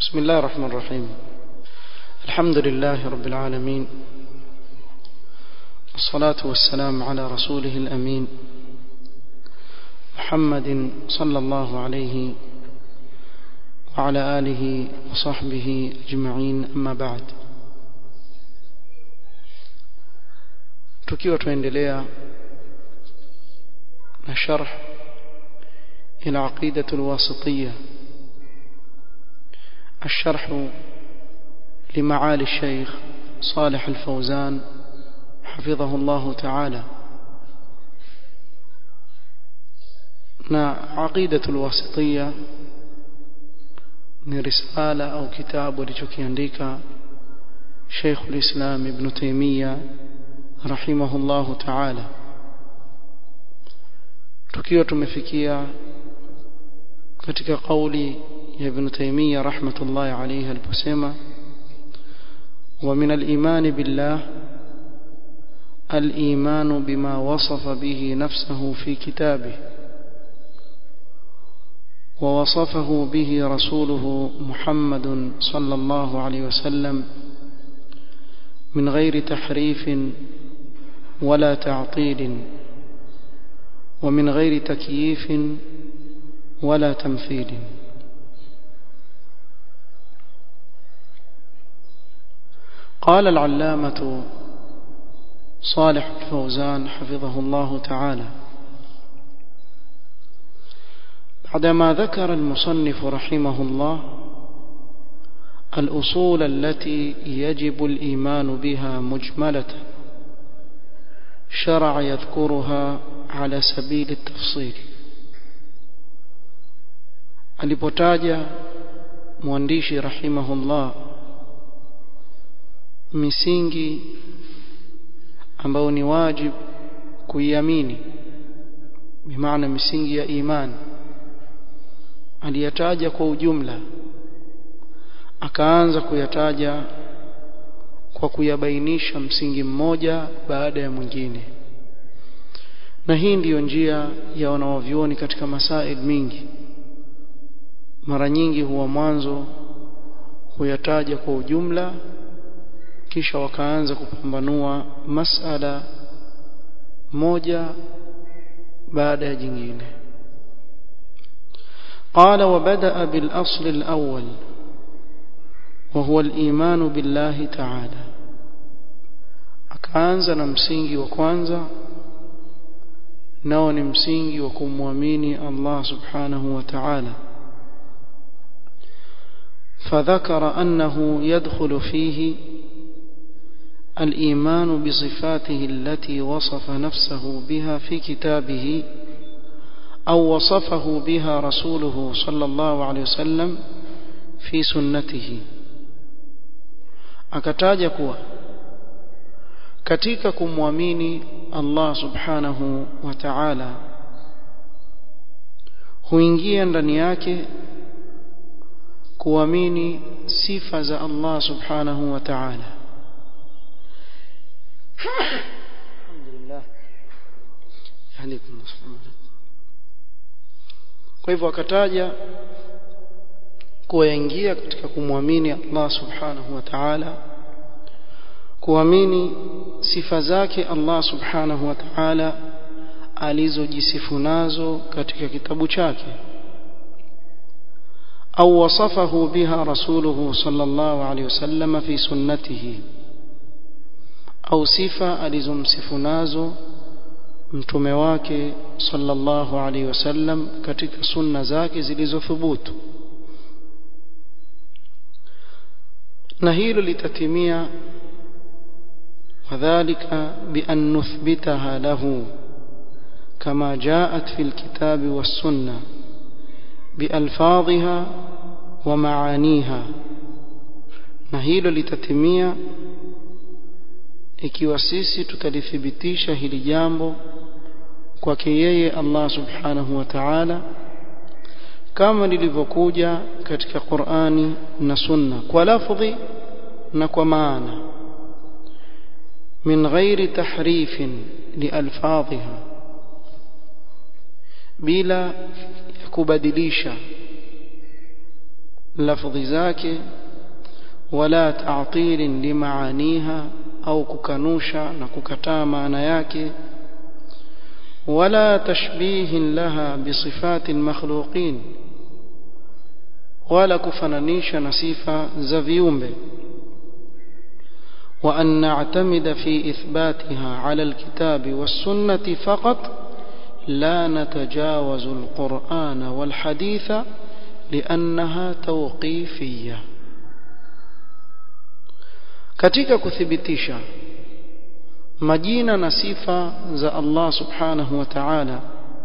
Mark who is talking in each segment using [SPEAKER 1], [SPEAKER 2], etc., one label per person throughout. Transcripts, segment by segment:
[SPEAKER 1] بسم الله الرحمن الرحيم الحمد لله رب العالمين والصلاة والسلام على رسوله الأمين محمد صلى الله عليه وعلى آله وصحبه أجمعين أما بعد tukiwa tuendelea na sharh ila aqidatu alwasitiyya الشرح لمعالي الشيخ صالح الفوزان حفظه الله تعالى na aqidatu alwasitiyya ni risala au kitabu alichokiandika Sheikh al-Islam Ibn Taymiyyah rahimahullahu ta'ala tukiwa tumefikia katika kauli ya Ibn Taymiyyah rahmatullahi alayhi aliposema wa min al-iman billah al-iman bima wasafa bihi nafsuhu fi kitabihi ووصفه به رسوله محمد صلى الله عليه وسلم من غير تحريف ولا تعطيل ومن غير تكييف ولا تمثيل قال العلامة صالح الفوزان حفظه الله تعالى بعدما ذكر المصنف رحمه الله الأصول التي يجب الإيمان بها مجملة شرع يذكرها على سبيل التفصيل alipotaja mwandishi rahimahullah misingi ambayo ni wajib kuiamini bimaana misingi ya imani aliyataja kwa ujumla akaanza kuyataja kwa kuyabainisha msingi mmoja baada ya mwingine na hii ndiyo njia ya wanaovyuoni katika masail mingi mara nyingi huwa mwanzo huyataja kwa ujumla kisha wakaanza kupambanua masala moja baada ya jingine قال وبدأ بالأصل الأول وهو الإيمان بالله تعالى akaanza na msingi wa kwanza nao ni msingi wa kumwamini Allah subhanahu wa ta'ala فذكر أنه يدخل فيه الإيمان بصفاته التي وصف نفسه بها في كتابه أو وصفه بها رسوله صلى الله عليه وسلم في سنته akataja kuwa katika kumwamini Allah subhanahu wa ta'ala huingia ndani yake kuamini sifa za Allah subhanahu wa ta'ala alhamdulillah yahdikum kwa hivyo akataja kuwaingia katika kumwamini Allah subhanahu wa ta'ala kuamini sifa zake Allah subhanahu wa ta'ala alizojisifu nazo katika kitabu chake au wasafahu biha rasuluhu sallallahu alayhi wasallam fi sunnatihi au sifa alizomsifu nazo mtume wake sallallahu alaihi wasallam katika sunna zake zilizothubutu na hilo litatimia wadhālika bian nuthbitaha lahu kama jaat fi alkitabi wassunna bialfadhiha wa maaniha na hilo litatimia ikiwa sisi tutalithibitisha hili jambo kwake yeye Allah subhanahu wa ta'ala kama lilivyokuja katika Qur'ani na Sunna kwa lafdhi na kwa maana min ghairi tahrifin lialfadhiha bila ya kubadilisha lafdhi zake wala ta'til limaaniha au kukanusha na kukataa maana yake wala tashbih laha bisifati almakhluqin wala kufananisha na sifa za viumbe وأن نعتمد في إثباتها على الكتاب والسنة فقط لا نتجاوز القرآن والحديث لأنها توقيفية katika kuthibitisha majina na sifa za Allah subhanahu wa ta'ala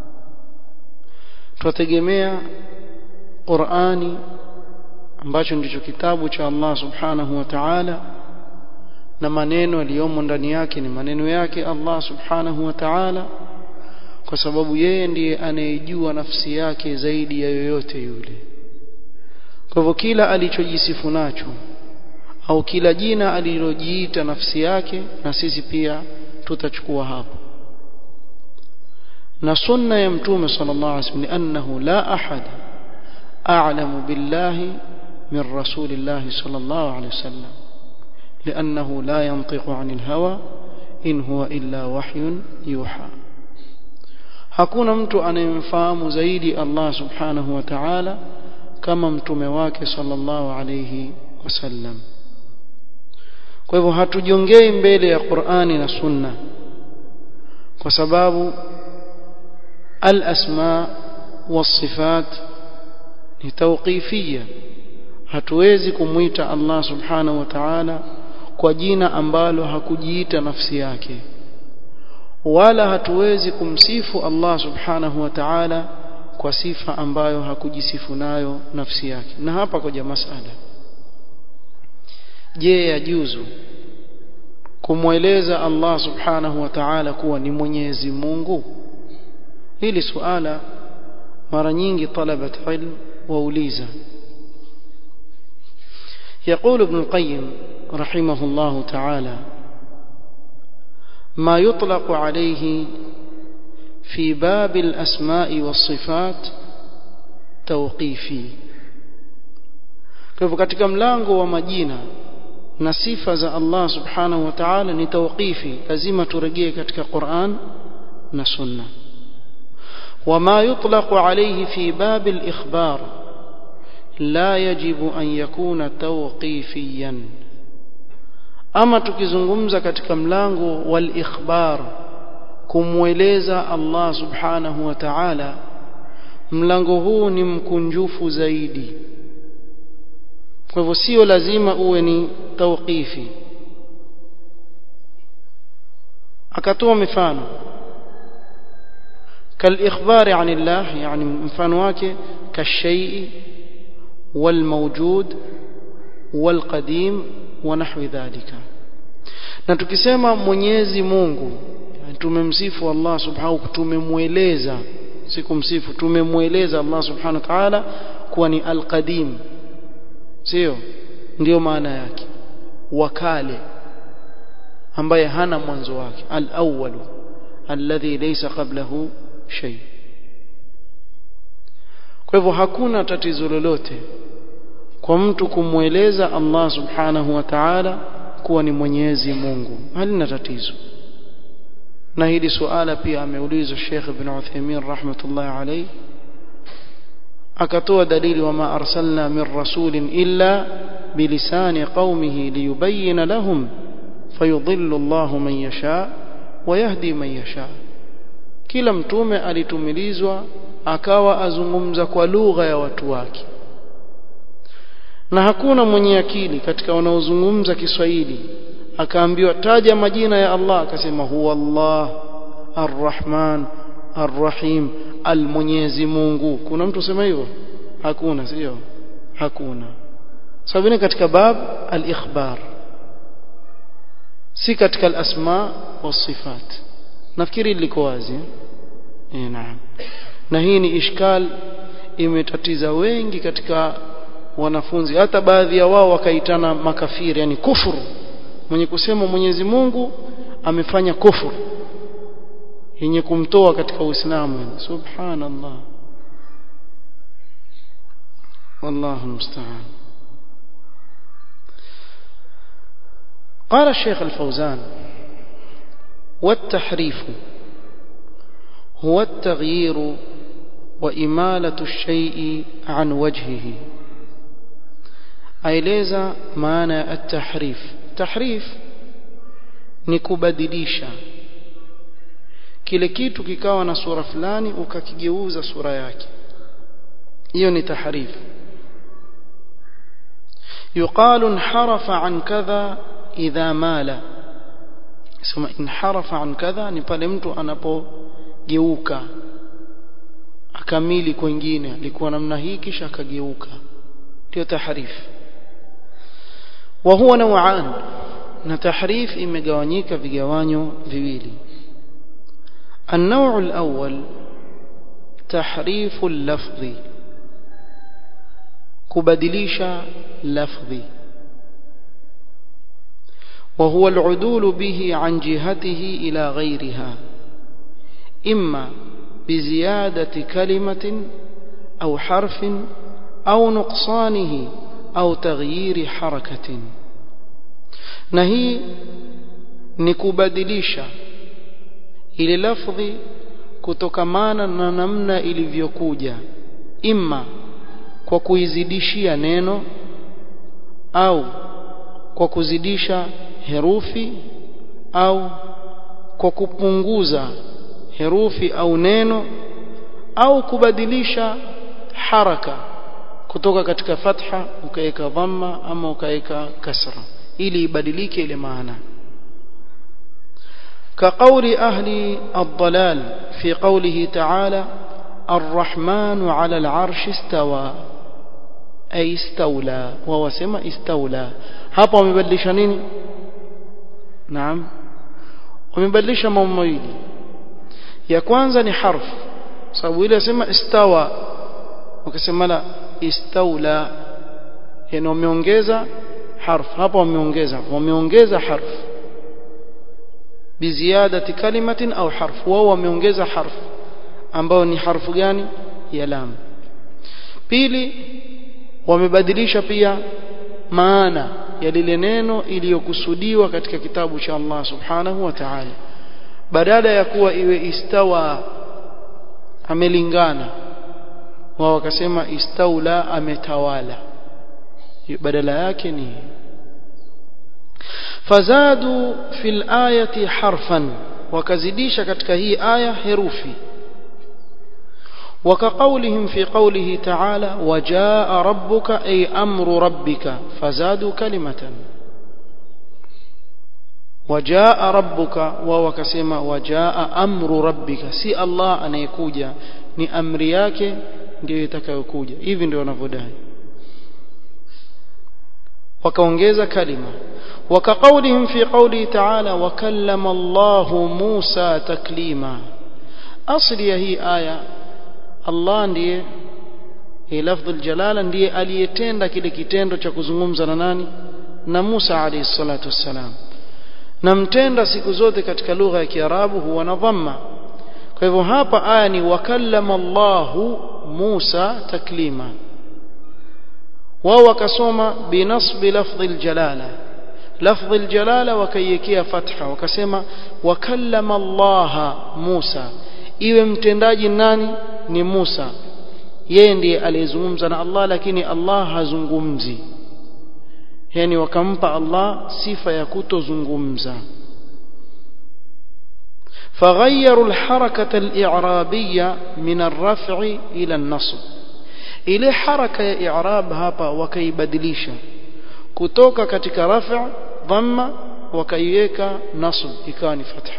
[SPEAKER 1] tutategemea Qur'ani ambacho ndicho kitabu cha Allah subhanahu wa ta'ala na maneno yaliyomo ndani yake ni maneno yake Allah subhanahu wa ta'ala kwa sababu yeye ndiye anayejua nafsi yake zaidi ya yoyote yule kwa hivyo kila alichojisifu nacho au kila jina alilojiita nafsi yake na sisi pia tutachukua hapo na sunna ya mtume sallallahu alaihi wasallam annahu la ahad a'lamu billahi min rasulillahi sallallahu alaihi wasallam لأنه لا ينطق عن الهوى إن هو إلا وحي يوحى hakuna mtu anayemfahamu zaidi Allah subhanahu wa ta'ala kama mtume wake sallallahu alayhi wasallam kwa hivyo hatujongei mbele ya Qur'ani na Sunna kwa sababu al-asma was-sifat ni tawqifiyya hatuwezi kumwita Allah subhanahu wa ta'ala kwa jina ambalo hakujiita nafsi yake wala hatuwezi kumsifu Allah subhanahu wa ta'ala kwa sifa ambayo hakujisifu nayo nafsi yake na hapa koja masala je yajuzu kumweleza Allah subhanahu wa ta'ala kuwa ni Mwenyezi Mungu hili suala mara nyingi talabat ilm wauliza يقول ابن القيم رحمه الله تعالى ما يطلق عليه في باب الأسماء والصفات توقيفي kwa katika mlango wa majina na sifa za Allah subhanahu wa ta'ala ni tawqifi lazima turejee katika Qur'an na Sunna wama yutlaqu alayhi fi bab al-ikhbar la yajibu an yakuna tawqifiyan ama tukizungumza katika mlango wal ikhbar kumweleza Allah subhanahu wa ta'ala mlango huu ni mkunjufu zaidi kwa hivyo sio lazima uwe ni tawqifi akatoa mifano كالإخبار عن الله يعني mfano wake كالشيء والموجود والقديم ونحو ذلك na tukisema Mwenyezi Mungu tumemsifu Allah subhanahu tumemweleza si kumsifu tumemweleza Allah subhanahu wa ta'ala kuwa ni al-qadim sio ndio maana yake wakale ambaye hana mwanzo wake al-awwal alladhi laysa qablahu shay kwa hivyo hakuna tatizo lolote kwa mtu kumweleza Allah subhanahu wa ta'ala kuwa ni Mwenyezi Mungu halina tatizo na hili suala pia ameulizwa Sheikh Ibn Uthaymeen rahmatullahi alayhi akatoa dalili wama arsalna min rasulin illa bilisani qaumihi liyubayyana lahum fayudhillu Allahu man yasha wa yahdi man yasha kila mtume alitumilizwa akawa azungumza kwa lugha ya watu wake na hakuna mwenye akili katika wanaozungumza Kiswahili akaambiwa taja majina ya Allah akasema huwa Allah Ar-Rahman Ar-Rahim Al-Mwenyezi Mungu kuna mtu sema hivyo hakuna sio hakuna sababu ni katika bab al-ikhbar si katika al-asma was-sifat nafikiri liko wazi eh naam na hii ni ishkal imetatiza wengi katika wanafunzi hata baadhi ya wao wakaitana makafiri yani kufuru mwenye kusema Mwenyezi Mungu amefanya kufuru yenye kumtoa katika Uislamu subhanallah والله المستعان قال الشيخ الفوزان والتحريف هو التغيير وإمالة الشيء عن وجهه aeleza maana ya at-tahrif tahrif ni kubadilisha kile kitu kikawa na sura fulani ukakigeuza sura yake hiyo ni tahrif يقال انحرف عن كذا idha mala sema inharafa an kadha ni pale mtu anapogeuka akamili kwingine alikuwa namna hii kisha akageuka ndio tahrif wa huwa naw'an na tahrif imegawanyika vigawanyo viwili النوع الأول تحريف اللفظ كبدليش لفظي وهو العدول به عن جهته إلى غيرها إما بزيادة كلمة أو حرف أو نقصانه أو تغيير حركة نهي نكبدليشا ili lafdhi kutokamana na namna ilivyokuja imma kwa kuizidishia neno au kwa kuzidisha herufi au kwa kupunguza herufi au neno au kubadilisha haraka kutoka katika fatha ukaweka dhamma ama ukaweka kasra ili ibadilike ile maana كقول أهل الضلال في قوله تعالى الرحمن على العرش استوى أي استولى وهو سمى استولى hapa wamebadilisha nini naam wamebadilisha mambo mawili ya kwanza ni harfu sababu ile sema istawa wakasema la istaula yani wameongeza harfu hapa wameongeza wameongeza harfu biziadati kalimatin au harfu wao wameongeza harfu ambao ni harfu gani ya lam pili wamebadilisha pia maana ya lile neno iliyokusudiwa katika kitabu cha Allah subhanahu wa ta'ala badala ya kuwa iwe istawa amelingana wao wakasema istaula ametawala badala yake ni fazadu fil ayati harfan wakazidisha katika hii aya herufi وكقولهم في قوله تعالى وجاء ربك أي أمر ربك فزادوا كلمة وجاء ربك وهو كسيما وجاء أمر ربك سي الله أن يكوجا ni amri yake ndio itakayokuja hivi ndio wanavyodai wakaongeza kalima وكقولهم في قوله تعالى وكلم الله موسى تكليما أصل هي آية Allah ndiye hii lafdhu aljalala ndiye aliyetenda kile kitendo cha kuzungumza na nani na Musa alayhi salatu wassalam na mtenda siku zote katika lugha ya Kiarabu huwa na dhamma kwa hivyo hapa aya ni wakallama Allahu Musa taklima wao wakasoma binasbi lafdhi aljalala lafdhi aljalala wakaiwekea fatha wakasema wakallama Allah Musa iwe mtendaji nani ni Musa yeye ndiye aliyezungumza na Allah lakini Allah hazungumzi yani wakampa Allah sifa ya kutozungumza فغيروا الحركة الإعرابية من الرفع إلى النصب ile haraka ya i'rab hapa wakaibadilisha kutoka katika rafa dhamma wakaiweka nasb ikawa ni fatha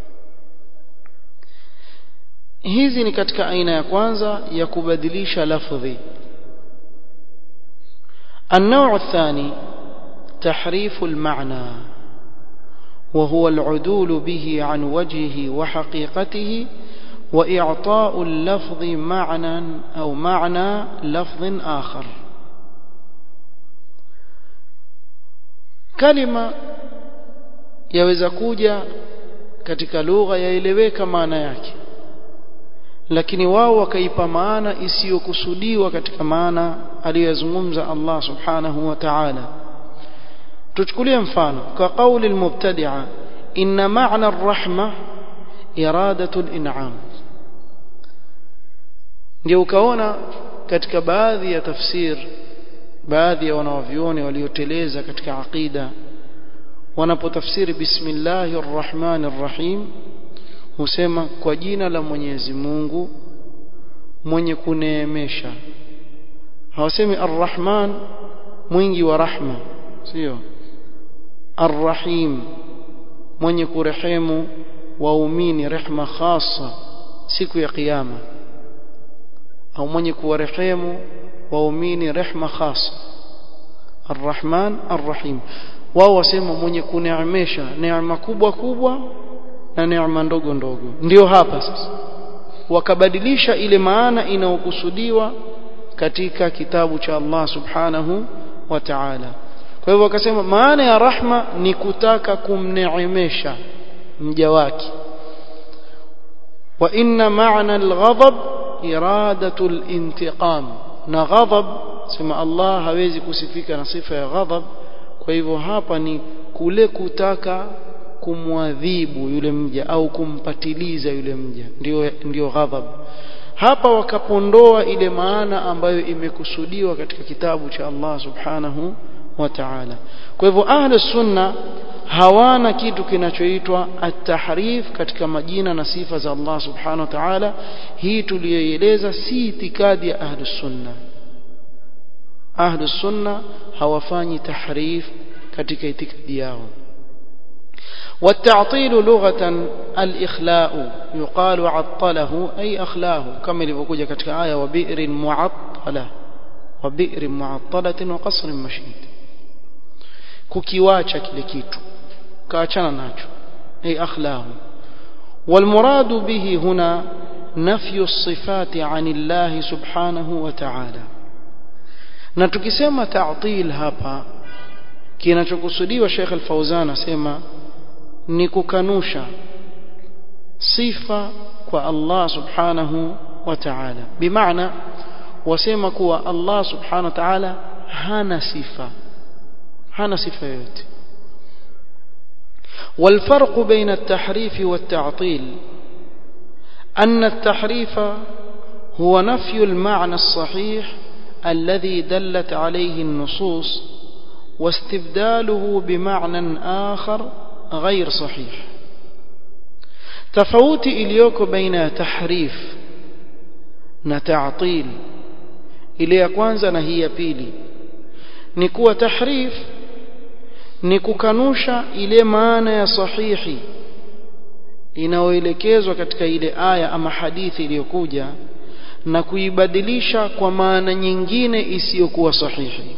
[SPEAKER 1] hizi ni katika aina ya kwanza ya kubadilisha lafdhi النوع الثاني تحريف المعنى وهو العدول به عن وجهه وحقيقته وإعطاء اللفظ معنى أو معنى لفظ آخر كلمة yaweza kuja katika lugha yaeleweka maana yake lakini wao wakaipa maana isiyokusudiwa katika maana aliyozungumza Allah subhanahu wa ta'ala tuchukulie mfano kwa kauli almubtadi'a inna ma'na ar-rahma iradatu al-in'am ndio ukaona katika baadhi ya tafsir baadhi ya wanawavyuoni walioteleza katika aqida wanapotafsiri bismillahir rahmanir rahim husema kwa jina la Mwenyezi Mungu mwenye kuneemesha hawasemi arrahman mwingi wa rahma sio arrahim mwenye kurehemu waumini rehma khasa siku ya kiyama au mwenye kuwarehemu waumini rehma khasa arrahman arrahim wao wasema mwenye kuneemesha neema kubwa kubwa na neema ndogo ndogo ndio hapa sasa wakabadilisha ile maana inayokusudiwa katika kitabu cha Allah subhanahu wa ta'ala kwa hivyo wakasema maana ya rahma ni kutaka kumneemesha mja wake wa inna ma'na al-ghadab iradatu al-intiqam na ghadab sema Allah hawezi kusifika na sifa ya ghadab kwa hivyo hapa ni kule kutaka kumwadhibu yule mja au kumpatiliza yule mja ndio ndio ghadhab hapa wakapondoa ile maana ambayo imekusudiwa katika kitabu cha Allah subhanahu wa ta'ala kwa hivyo ahli sunna hawana kitu kinachoitwa at-tahrif katika majina na sifa za Allah subhanahu wa ta'ala hii tuliyoeleza si itikadi ya ahli sunna ahli sunna hawafanyi tahrif katika itikadi yao والتعطيل لغة الإخلاء يقال عطله أي أخلاه كما لفقوجة كتك آية وبئر معطلة وبئر معطلة وقصر مشيد كوكيواتش كلكيتو كاتشانا ناتشو أي أخلاه والمراد به هنا نفي الصفات عن الله سبحانه وتعالى na tukisema ta'til hapa kinachokusudiwa Sheikh Al-Fauzan asema ni kukanusha sifa kwa Allah subhanahu wa ta'ala bimaana wasema kuwa Allah subhanahu wa ta'ala hana sifa hana sifa yoyote والفرق بين التحريف والتعطيل أن التحريف هو نفي المعنى الصحيح الذي دلت عليه النصوص واستبداله بمعنى آخر غير صحيح تفوت إليوك بين تحريف نتعطيل إلي kwanza na hii ya pili ni kuwa tahrif ni kukanusha ile maana ya sahihi inayoelekezwa katika ile aya ama hadithi iliyokuja na kuibadilisha kwa maana nyingine isiyokuwa sahihi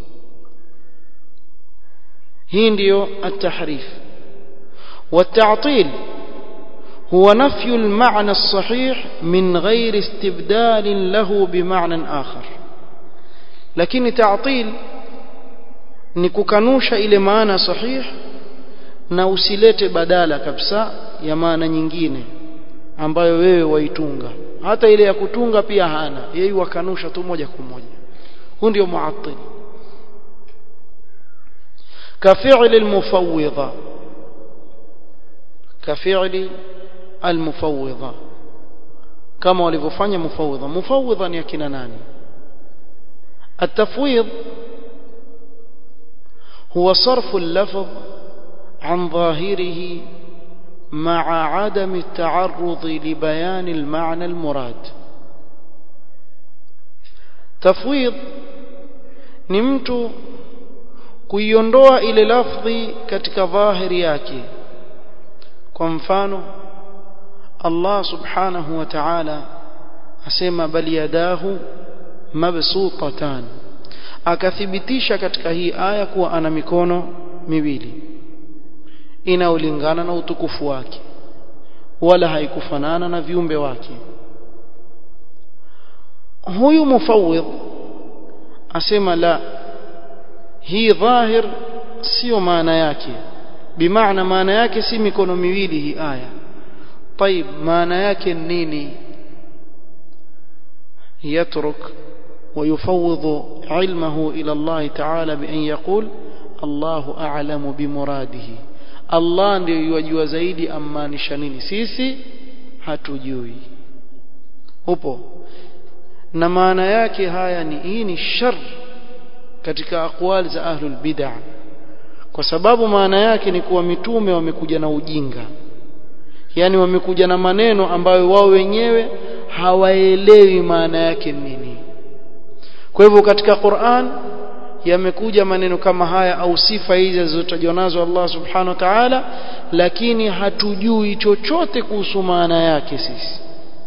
[SPEAKER 1] hii ndiyo at-tahrif والتعطيل هو نفي المعنى الصحيح من غير استبدال له بمعنى آخر لكن تعطيل ni kukanusha ile maana sahih na usilete badala kabisa ya maana nyingine ambayo wewe waitunga hata ile ya kutunga pia hana yeye wakanusha tu moja kwa moja huu ndio muattil كفعل المفوضة كفعل المفوضة كما walivyofanya mufawidha mufawidha ni akina nani التفويض هو صرف اللفظ عن ظاهره مع عدم التعرض لبيان المعنى المراد تفويض ni mtu kuiondoa ile lafdhi katika dhahiri yake kwa mfano Allah subhanahu wa ta'ala asema bal yadahu mabsutatan akathibitisha katika hii aya kuwa ana mikono miwili inaolingana na utukufu wake wala haikufanana na viumbe wake huyu mufawwidh asema la hii dhahir sio maana yake bimaana maana yake si mikono miwili hii aya طيب maana yake nini يترك ويفوض علمه إلى الله تعالى بأن يقول الله أعلم بمراده الله ndio yajua zaidi amaanisha nini sisi hatujui upo na maana yake haya ni hii ni shar katika aqwali za ahlul bid'ah kwa sababu maana yake ni kuwa mitume wamekuja na ujinga yani wamekuja na maneno ambayo wao wenyewe hawaelewi maana yake nini kwa hivyo katika Qur'an yamekuja maneno kama haya au sifa hizi zilizotajwa nazo Allah subhanahu wa ta'ala lakini hatujui chochote kuhusu maana yake sisi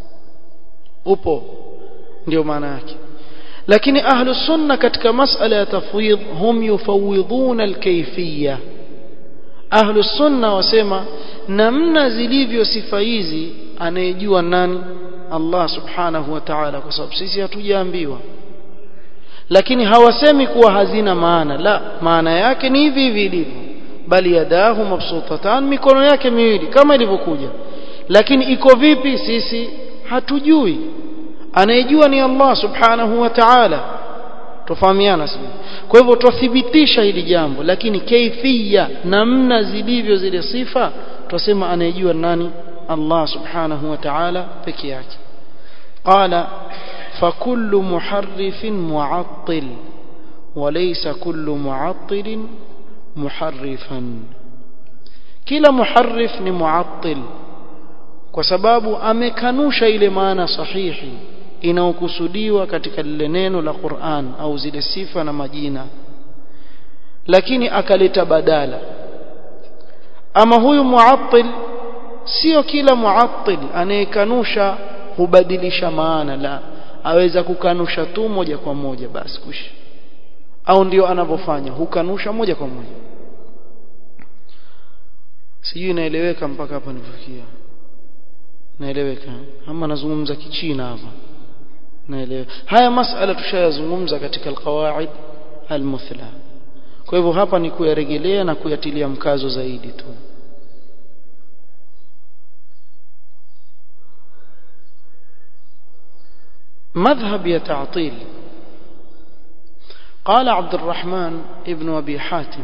[SPEAKER 1] upo ndio maana yake lakini ahlu sunna katika masala ya tafwidh hum yufawidhuna alkayfiyya ahlu sunna wasema namna zilivyo sifa hizi anayejua nani Allah subhanahu wa ta'ala kwa sababu sisi hatujaambiwa lakini hawasemi kuwa hazina maana la maana yake ni hivi hivi ilivyo bali yadahu mabsutatan mikono yake miwili kama ilivyokuja lakini iko vipi sisi hatujui anayejua ni Allah subhanahu wa ta'ala tofahamiana sisi kwa hivyo tuthibitisha hili jambo lakini kaifia namna zilivyo zile sifa tusema anayejua nani Allah subhanahu wa ta'ala peke yake qala فكل محرف معطل وليس كل معطل محرفا kila muharrif ni muattil kwa sababu amekanusha ile maana sahihi inayokusudiwa katika lile neno la Qur'an au zile sifa na majina lakini akaleta badala ama huyu muattil sio kila muattil anayekanusha hubadilisha maana la aweza kukanusha tu moja kwa moja basi kushi au ndio anavyofanya hukanusha moja kwa moja sijui inaeleweka mpaka hapa nilifikia naeleweka ama nazungumza kichina hapa naeleweka haya masala tushayazungumza katika alqawaid almuthla kwa hivyo hapa ni kuyarejelea na kuyatilia mkazo zaidi tu مذهب يتعطيل قال عبد الرحمن ابن أبي حاتم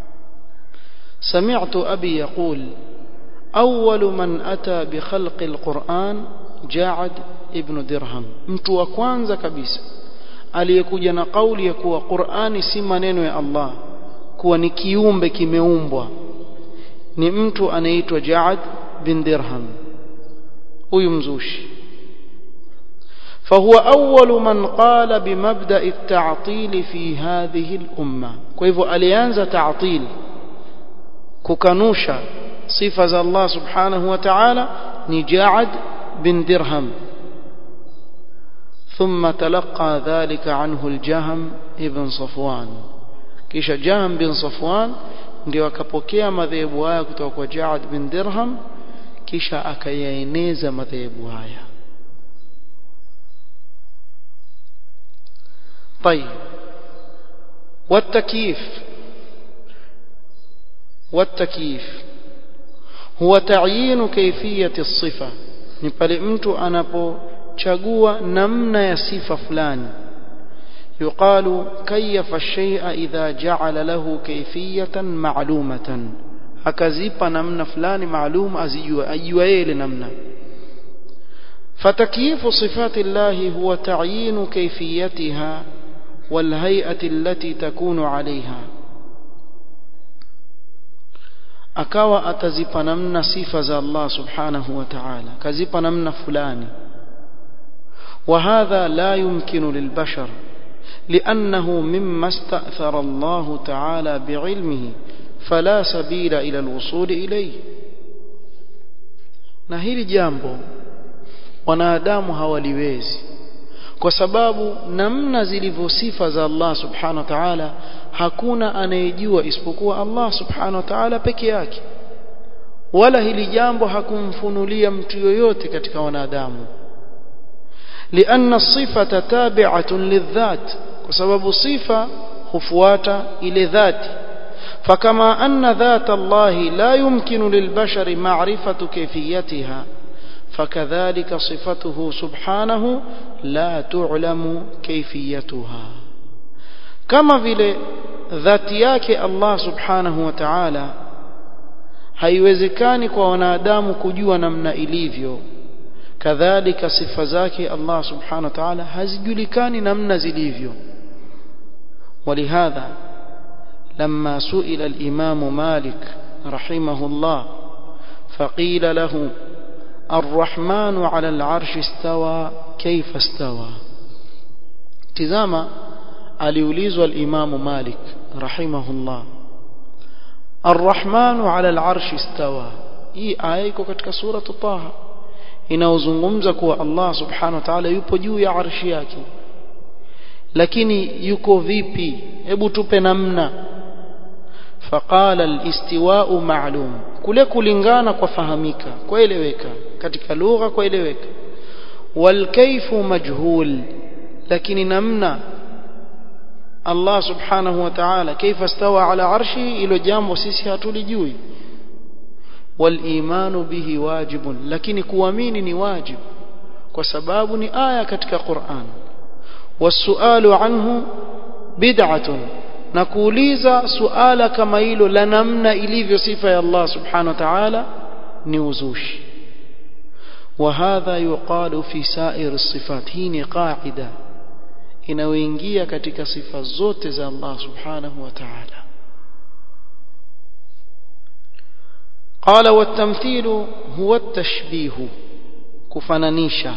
[SPEAKER 1] سمعت أبي يقول أول من أتى بخلق القرآن جاعد ابن درهم mtu wa kwanza kabisa aliyekuja na kauli ya kuwa Qur'ani si maneno ya Allah kuwa ni kiumbe kimeumbwa ni mtu anaitwa Ja'ad bin Dirham huyu mzushi فهو أول من قال بمبدأ التعطيل في هذه الأمة كيف أليانز تعطيل ككنوشا صفة الله سبحانه وتعالى نجاعد بن درهم ثم تلقى ذلك عنه الجهم ابن صفوان كيش جهم بن صفوان ndio akapokea madhehebu haya kutoka kwa Jaad bin Dirham kisha akayaeneza madhehebu haya طيب والتكييف والتكييف هو تعيين كيفية الصفة ni pale mtu anapochagua namna ya sifa fulani yuqalu kayyafa shay'a idha ja'ala lahu kayfiyatan ma'lumatan akazipa namna fulani maalum azijua ajua yeye namna فتكييف صفات الله هو تعيين كيفيتها والهيئة التي تكون عليها akawa atazipa namna sifa za Allah subhanahu wa ta'ala kazipa namna fulani وهذا لا يمكن للبشر لأنه مما استأثر الله تعالى بعلمه فلا سبيل إلى الوصول إليه na hili jambo wanadamu hawaliwezi kwa sababu namna zilivyo sifa za Allah subhanahu wa ta'ala hakuna anayejua isipokuwa Allah subhanahu wa ta'ala peke yake wala hili jambo hakumfunulia mtu yoyote katika wanadamu لأن الصفة تابعة للذات وسبب صفة خفوات إلى ذات فكما أن ذات الله لا يمكن للبشر معرفة كيفيتها فكذلك صفته سبحانه لا تعلم كيفيتها كما vile dhati yake Allah subhanahu wa ta'ala haiwezekani kwa wanadamu kujua namna ilivyo kadhalika sifa zake Allah subhanahu wa ta'ala hazijulikani namna zilivyo ولهذا لما سئل الإمام مالك رحمه الله فقيل له الرحمن على العرش استوى كيف استوى تزاما aliulizwa al-Imam Malik rahimahullah Ar-Rahman 'ala al-'arsh istawa hii aya iko katika sura Taha inaozungumza kuwa Allah subhanahu wa ta'ala yupo juu ya arshi yake lakini yuko vipi hebu tupe namna faqala al-istiwa'u ma'lum kule kulingana kwa fahamika kwaeleweka katika lugha kwaeleweka wal kayfu majhul lakini namna Allah subhanahu wa ta'ala kaifa stawa ala arshi ilo jambo sisi hatulijui wal imanu bihi wajibun lakini kuamini ni wajib kwa sababu ni aya katika Qur'an wasualu anhu bid'atun na kuuliza suala kama hilo la namna ilivyo sifa ya Allah subhanahu wa ta'ala ni uzushi وهذا يقال في سائر الصفات هي قاعده inayoingia katika sifa zote za Allah subhanahu wa ta'ala قال والتمثيل هو التشبيه كفنانيشا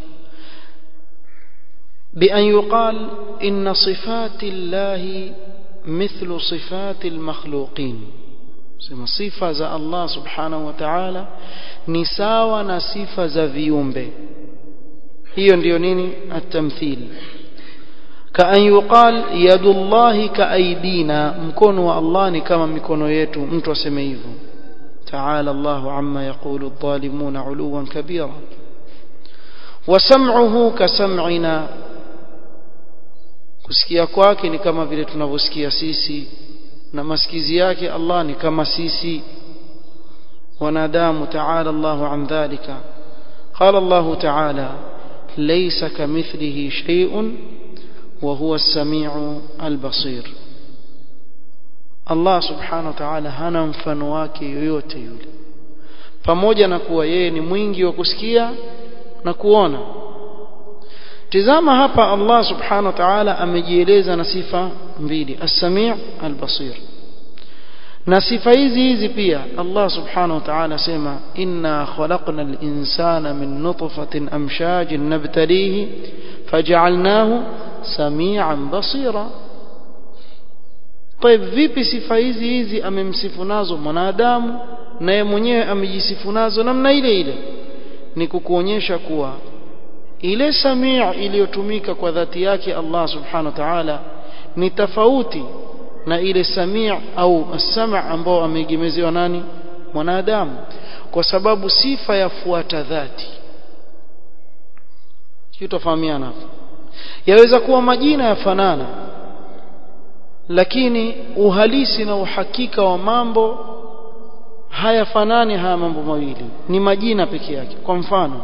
[SPEAKER 1] بأن يقال إن صفات الله مثل صفات المخلوقين sema sifa za Allah subhanahu wa ta'ala ni sawa na sifa za viumbe hiyo ndiyo nini at-tamthil كأن يقال يد الله كأيدينا mkono wa Allah ni kama mikono yetu mtu aseme hivyo تعالى الله عما يقول الظالمون علوا كبيرا وسمعه كسمعنا kusikia kwake ni kama vile tunavyosikia sisi na masikizi yake Allah ni kama sisi wanadamu تعالى الله عن ذلك قال الله تعالى ليس كمثله شيء وهو السميع البصير Allah subhanahu wa ta'ala hana mfano wake yoyote yule pamoja na kuwa yeye ni mwingi wa kusikia na kuona tizama hapa Allah subhanahu wa ta'ala amejieleza na sifa mbili as-sami' al-basir na sifa hizi hizi pia Allah subhanahu wa ta'ala sema inna khalaqna al-insana min nutfatin amshajin nabtalihi faj'alnahu samian basira طيب vipi sifa hizi hizi amemsifu nazo mwanadamu naye mwenyewe amejisifu nazo namna ile ile ni kukuonyesha kuwa ile samia iliyotumika kwa dhati yake Allah subhanahu wa ta'ala ni tofauti na ile samia au as-sam' ambao ameegemezewa nani mwanadamu kwa sababu sifa yafuata dhati tufahamiana hapo yaweza kuwa majina yafanana lakini uhalisi na uhakika wa mambo hayafanani haya mambo mawili ni majina peke yake kwa mfano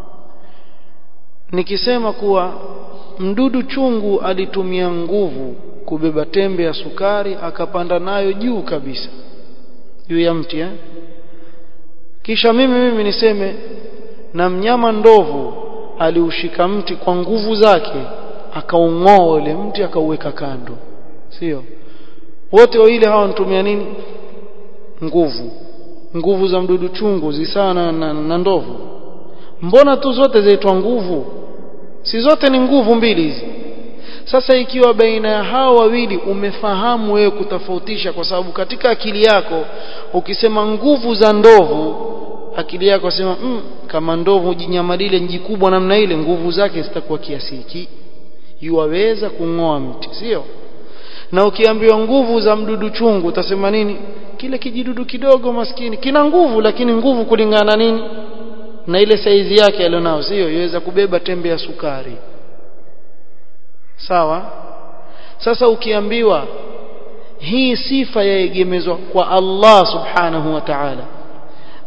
[SPEAKER 1] nikisema kuwa mdudu chungu alitumia nguvu kubeba tembe ya sukari akapanda nayo juu kabisa juu ya mti eh? kisha mimi mimi niseme na mnyama ndovu aliushika mti kwa nguvu zake akaung'oa ule mti akauweka kando sio wote wawili hawa wanatumia nini nguvu nguvu za mdudu chungu zisana na, na ndovu mbona tu zote zaitwa nguvu si zote ni nguvu mbili hizi sasa ikiwa baina ya hao wawili umefahamu wewe kutofautisha kwa sababu katika akili yako ukisema nguvu za ndovu akili yako sema mm, kama ndovu jinyama lile nji kubwa namna ile nguvu zake zitakuwa kiasi hiki yuwaweza kung'oa mti sio na ukiambiwa nguvu za mdudu chungu utasema nini kile kijidudu kidogo maskini kina nguvu lakini nguvu kulingana na nini na ile saizi yake alionao sio iweza kubeba tembe ya sukari sawa sasa ukiambiwa hii sifa yaegemezwa kwa Allah subhanahu wa ta'ala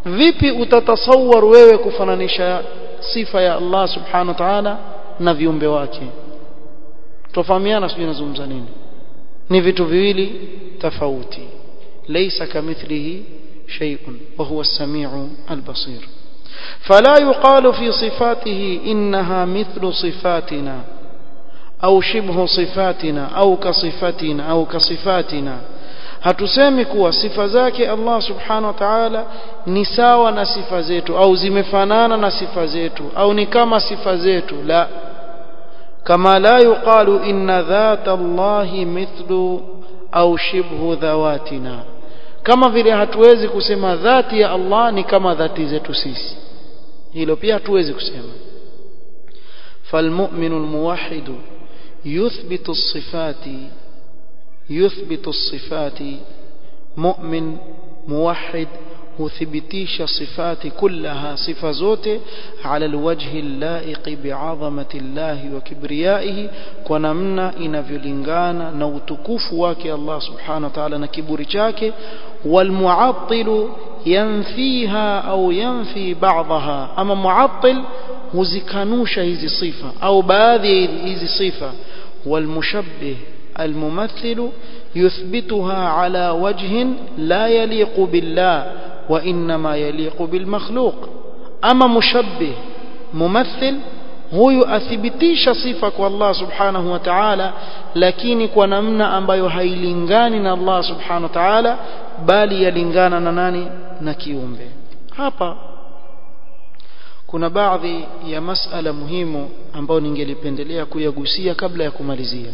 [SPEAKER 1] vipi utatasawar wewe kufananisha sifa ya Allah subhanahu wa ta'ala na viumbe wake tofahamiana sijui nazungumza nini ni vitu viwili tofauti laysa kamithlihi shay'un wa huwa as-sami'u al-basir فلا يقال في صفاته إنها مثل صفاتنا أو شبه صفاتنا أو كصفتنا أو كصفاتنا hatusemi kuwa sifa zake Allah subhanahu wa ta'ala ni sawa na sifa zetu au zimefanana na sifa zetu au ni kama sifa zetu la kama la yuqalu inna dhata Allah mithlu au shibhu dhawatina kama vile hatuwezi kusema dhati ya Allah ni kama dhati zetu sisi hilo pia hatuwezi kusema فالمؤمن الموحد يثبت الصفات يثبت الصفات مؤمن موحد huthibitisha sifati kullaha sifa zote ala alwajhi allaiqi bi'azamati llahi wa kibriyaihi kwa namna inavyolingana na utukufu wake Allah subhanahu wa ta'ala na kiburi chake walmu'attilu yanfiha au yanfi ba'daha ama mu'attil huzikanusha hizi sifa au baadhi ya hizi sifa walmushabbih الممثل يثبتها على وجه لا يليق بالله وإنما يليق بالمخلوق أما مشبه ممثل huyu athibitisha sifa kwa Allah subhanahu wa ta'ala lakini kwa namna ambayo hailingani na Allah subhanahu wa ta'ala bali yalingana na nani na kiumbe hapa kuna baadhi ya masala muhimu ambayo ningelipendelea kuyagusia kabla ya kumalizia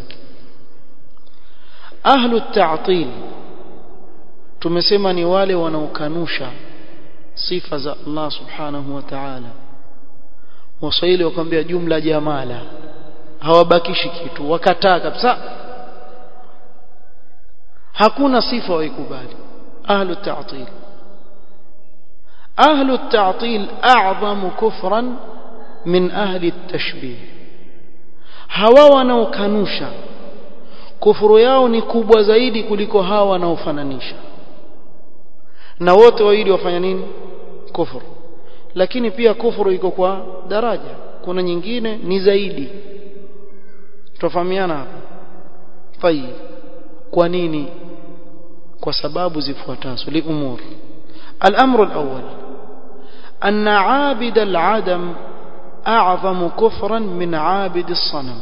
[SPEAKER 1] ahlu at-ta'til tumesema ni wale wanaokanusha sifa za Allah subhanahu wa ta'ala waswahili wakwambia jumla jamala hawabakishi kitu wakataa kabisa hakuna sifa waikubali ahlu ta'til ahlu ta'til a'zamu kufran min ahli at-tashbih hawa wanaokanusha kufuru yao ni kubwa zaidi kuliko hawa wanaofananisha na wote wawili wafanya nini kufuru lakini pia kufuru iko kwa daraja kuna nyingine ni zaidi tufahamiana hapa tayib kwa nini kwa sababu zifuatazo li umur الامر الاول ان عابد العدم اعظم كفرا من عابد الصنم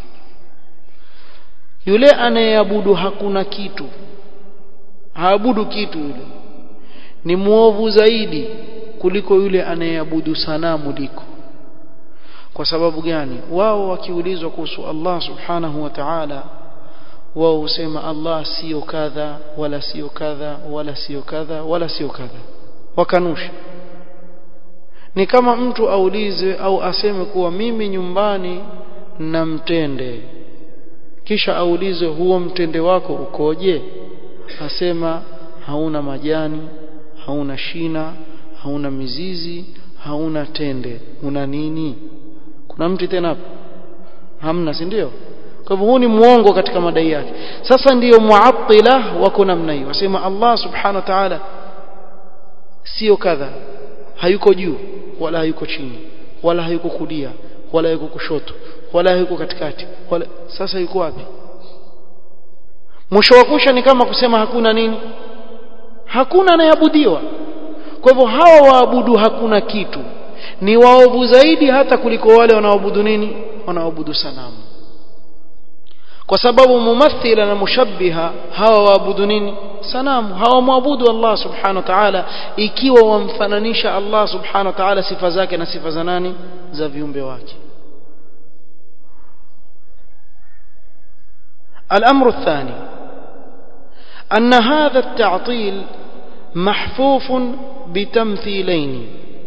[SPEAKER 1] yule anayeabudu hakuna kitu haabudu kitu yule ni muovu zaidi kuliko yule anayeabudu sanamu liko kwa sababu gani wao wakiulizwa kuhusu Allah subhanahu wa ta'ala wao husema Allah sio kadha wala sio kadha wala sio kadha wala sio kadha wakanusha ni kama mtu aulize au aseme kuwa mimi nyumbani na mtende kisha aulize huo mtende wako ukoje asema hauna majani hauna shina hauna mizizi hauna tende una nini kuna mti tena hapo hamna si ndio kwa hivyo huu ni muongo katika madai yake sasa ndiyo muattila wako namna hiyo wasema Allah subhanahu wa ta'ala sio kadha hayuko juu wala hayuko chini wala hayuko kulia wala hayuko kushoto wala hayuko katikati wala sasa yuko wapi mwisho wa kusha ni kama kusema hakuna nini hakuna anayeabudiwa kwa hivyo hawa waabudu hakuna kitu ni waovu zaidi hata kuliko wale wanaoabudu nini wanaoabudu sanamu kwa sababu mumathila na mushabbiha hawa waabudu nini sanamu hawamwabudu Allah subhanahu wa ta'ala ikiwa wamfananisha Allah subhanahu wa ta'ala sifa zake na sifa za nani za viumbe wake الأمر الثاني أن هذا التعطيل محفوف بتمثيلين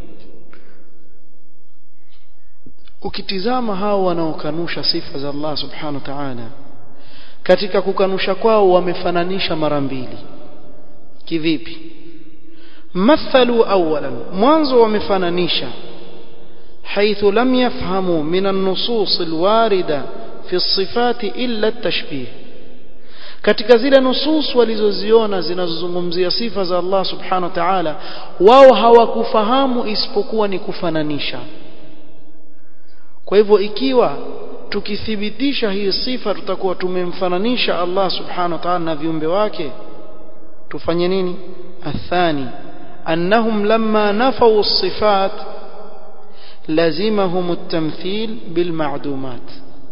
[SPEAKER 1] ukitizama hao wanaokanusha sifa za Allah subhanahu wa ta'ala katika kukanusha kwao wamefananisha mara mbili kivipi mathalu awalan mwanzo wamefananisha حيث لم يفهموا من النصوص الواردة في الصفات إلا التشبيه katika zile nusus walizoziona zinazozungumzia sifa za Allah subhanahu wa ta'ala wao hawakufahamu isipokuwa ni kufananisha kwa hivyo ikiwa tukithibitisha hii sifa tutakuwa tumemfananisha Allah subhanahu wa ta'ala na viumbe wake tufanye nini athani annahum lamma nafau as-sifat lazimahum at-tamthil bil ma'dumat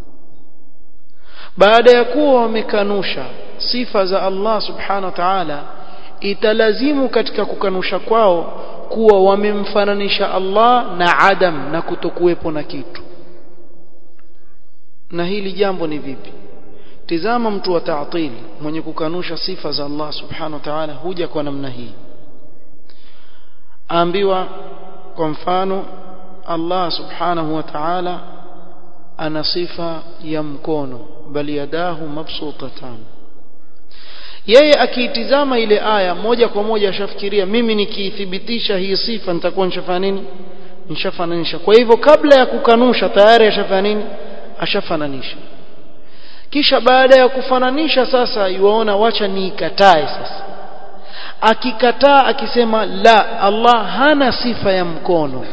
[SPEAKER 1] baada ya kuwa wamekanusha sifa za Allah subhanahu wa ta'ala italazimu katika kukanusha kwao kuwa wamemfananisha Allah na adam na kutokuwepo na kitu na hili jambo ni vipi tizama mtu wa ta'til mwenye kukanusha sifa za Allah subhanahu wa ta'ala huja kwa namna hii aambiwa kwa mfano Allah subhanahu wa ta'ala ana sifa ya mkono bali yadahu mabsutatan yeye akiitizama ile aya moja kwa moja ashafikiria mimi nikiithibitisha hii sifa nitakuwa nishafanya nini nishafananisha kwa hivyo kabla ya kukanusha tayari ashafanya nini ashafananisha kisha baada ya kufananisha sasa yuaona wacha niikatae sasa akikataa akisema la Allah hana sifa ya mkono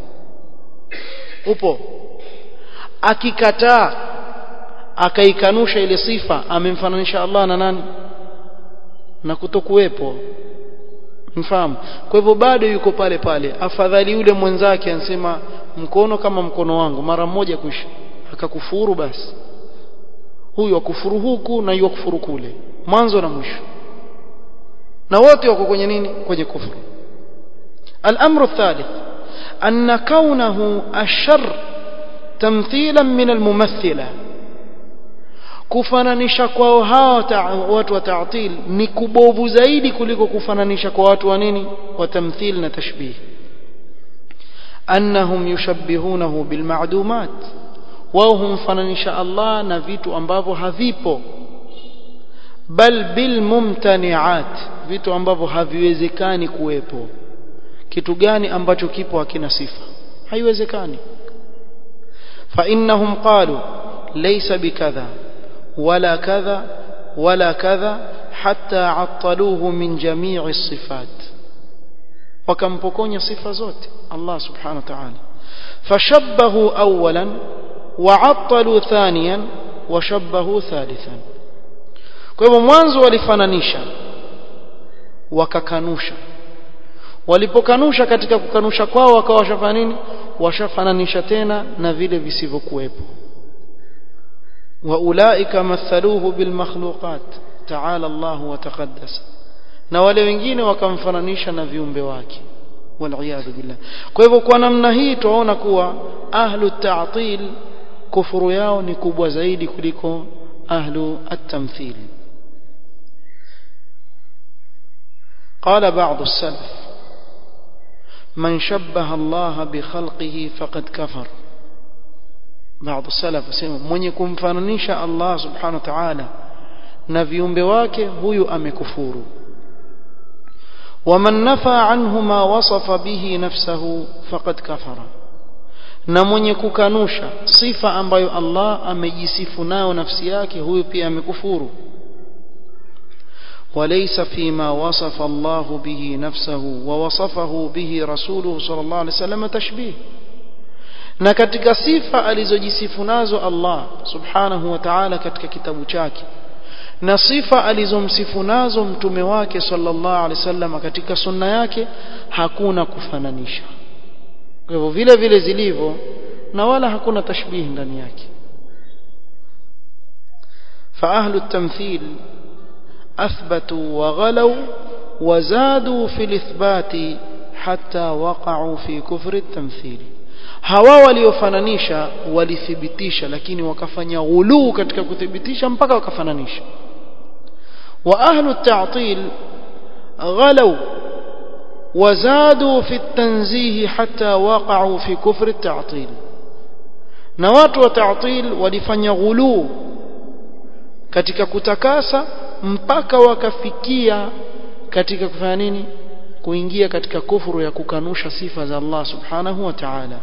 [SPEAKER 1] upo akikataa akaikanusha ile sifa amemfananisha Allah na nani na kutokuwepo mfahamu kwa hivyo bado yuko pale pale afadhali yule mwenzake ansema mkono kama mkono wangu mara moja kuisha akakufuru basi huyu akufuru huku na yule akufuru kule mwanzo na mwisho na wote wako kwenye nini kwenye kufuru الامر الثالث ان كونه الشر تمثيلا من الممثله kufananisha kwao hawa watu wa ta'til ni kubovu zaidi kuliko kufananisha kwa watu wa nini wa tamthil na tashbih annahum yushabbihunahu bil ma'dumat wao humfananisha Allah na vitu ambavyo havipo bal bil mumtani'at vitu ambavyo haviwezekani kuwepo kitu gani ambacho kipo hakina sifa haiwezekani fa innahum qalu laysa bikadha wala kadha wala kadha hatta attaluhu min jami'i as-sifat wakampokonya sifa zote Allah subhanahu wa ta'ala fashabbahu awwalan وعطلوا ثانيا وشبهوا ثالثا kwa hivyo mwanzo walifananisha wakakanusha walipokanusha katika kukanusha kwao wakawa washafanya nini washafananisha tena na vile visivyokuwepo waulaika mathaluhu bilmakhluqat ta'ala Allah wa taqaddas na wale wengine wakamfananisha na viumbe wake waliyadhu billah kwa hivyo kwa namna hii tunaona kuwa ahlu ta'til kufuru yao ni kubwa zaidi kuliko ahlu at-tamthil قال بعض السلف من شبه الله بخلقه فقد كفر بعض السلف اسمه mwenye kumfananisha Allah subhanahu wa ta'ala na viumbe wake huyu amekufuru ومن نفى عنه ما وصف به نفسه فقد كفر na mwenye kukanusha sifa ambayo Allah amejisifu nayo nafsi yake huyu pia amekufuru وليس فيما وصف الله به نفسه ووصفه به رسوله صلى الله عليه وسلم تشبيه na katika sifa alizojisifu nazo Allah subhanahu wa ta'ala katika kitabu chake na sifa alizomsifu nazo mtume wake sallallahu alaihi wasallam katika sunna yake hakuna kufananisha kwa hivyo vile vile zilivyo na wala hakuna tashbihi ndani yake fa ahlu at-tamthil athbatu wa ghalaw wa zadu fi al-ithbati hatta waqa'u fi kufri at-tamthil hawa waliofananisha walithibitisha lakini wakafanya ghuluu katika kuthibitisha mpaka wakafananisha wa ahlu at-ta'til ghalaw وزادوا في التنزيه حتى وقعوا في كفر التعطيل na watu wa ta'til walifanya ghuluu katika kutakasa mpaka wakafikia katika kufanya nini kuingia katika kufuru ya kukanusha sifa za Allah subhanahu wa ta'ala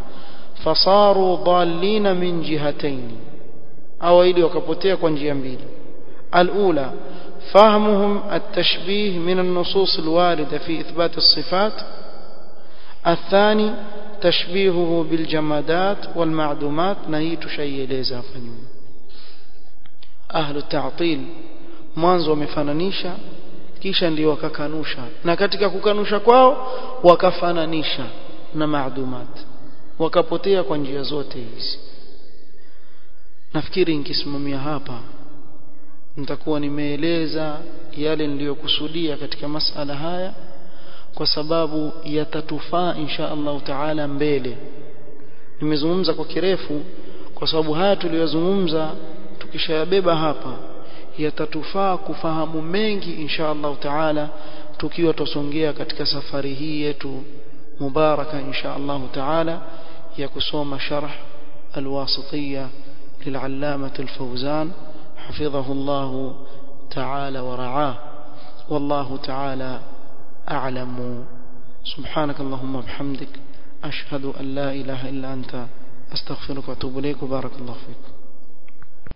[SPEAKER 1] fasaru dhallina min jihatayn au ili wakapotea kwa njia mbili الأولى فهمهم التشبيه من النصوص الواردة في إثبات الصفات الثاني تشبيهه بالجمادات والمعدومات نهيت شيء ليزا فنيوم أهل التعطيل mwanzo wamefananisha kisha ndio wakakanusha na katika kukanusha kwao wakafananisha na maadumat wakapotea kwa njia zote hizi nafikiri nikisimamia hapa nitakuwa nimeeleza yale niliyokusudia katika masala haya kwa sababu yatatufaa insha Allah taala mbele nimezungumza kwa kirefu kwa sababu haya tuliyozungumza tukishayabeba hapa yatatufaa kufahamu mengi insha Allah taala tukiwa tusongea katika safari hii yetu mubaraka insha Allah taala ya kusoma sharh alwasitiyya للعلامة الفوزان حفظه الله تعالى ورعاه والله تعالى أعلم سبحانك اللهم وبحمدك أشهد أن لا إله إلا أنت أستغفرك وأتوب إليك وبارك الله فيك